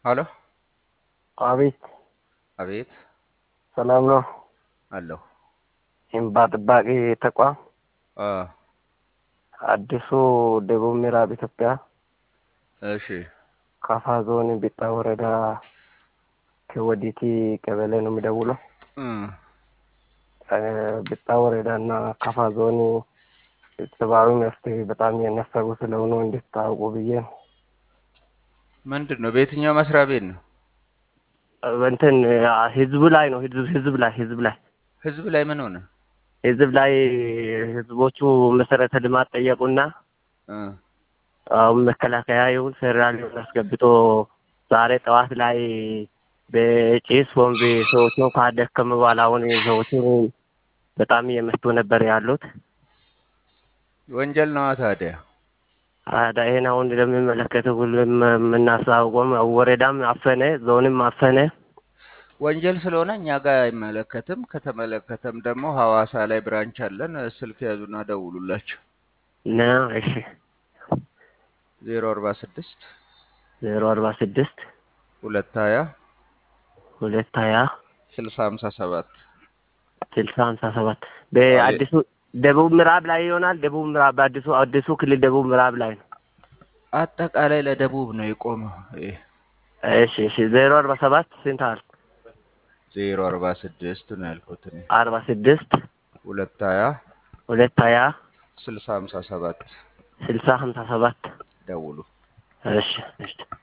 ሀሎ አቤት አቤት ሰላም ነው። አለሁ እንባ ጠባቂ ተቋም አ አዲሱ ደቡብ ምዕራብ ኢትዮጵያ እሺ ካፋ ዞን ቢጣ ወረዳ ከወዲቲ ቀበሌ ነው የሚደውለው። እ ቢጣ ወረዳ እና ካፋ ዞን ሰብአዊ መፍትሄ በጣም የነፈጉ ስለሆኑ እንድታውቁ ብዬ ነው። ምንድን ነው በየትኛው መስሪያ ቤት ነው? እንትን ህዝቡ ላይ ነው ህዝብ ህዝብ ላይ ህዝብ ላይ ህዝብ ላይ ምን ሆነ? ህዝብ ላይ ህዝቦቹ መሰረተ ልማት ጠየቁና እ አሁን መከላከያ ይሁን ፌዴራል ይሁን አስገብቶ ዛሬ ጠዋት ላይ በጭስ ቦምብ ሰዎቹን ካደከመ በኋላ አሁን ሰዎቹ በጣም እየመቱ ነበር ያሉት። ወንጀል ነዋ ታዲያ። ታዲያ ይሄን አሁን ለሚመለከተው ሁሉም የምናሳውቀው ወረዳም አፈነ፣ ዞንም አፈነ። ወንጀል ስለሆነ እኛ ጋር አይመለከትም። ከተመለከተም ደግሞ ሐዋሳ ላይ ብራንች አለን። ስልክ ያዙና ደውሉላቸው። ና እሺ ዜሮ አርባ ስድስት ዜሮ አርባ ስድስት ሁለት ሀያ ሁለት ሀያ ስልሳ ሀምሳ ሰባት ስልሳ ሀምሳ ሰባት በአዲሱ ደቡብ ምዕራብ ላይ ይሆናል። ደቡብ ምዕራብ በአዲሱ አዲሱ ክልል ደቡብ ምዕራብ ላይ ነው። አጠቃላይ ለደቡብ ነው የቆመው። ይሄ እሺ እሺ ዜሮ አርባ ሰባት ስንት አል ዜሮ አርባ ስድስት ነው ያልኩት እኔ። አርባ ስድስት ሁለት ሀያ ሁለት ሀያ ስልሳ ሀምሳ ሰባት ስልሳ ሀምሳ ሰባት ደውሉ። እሺ እሺ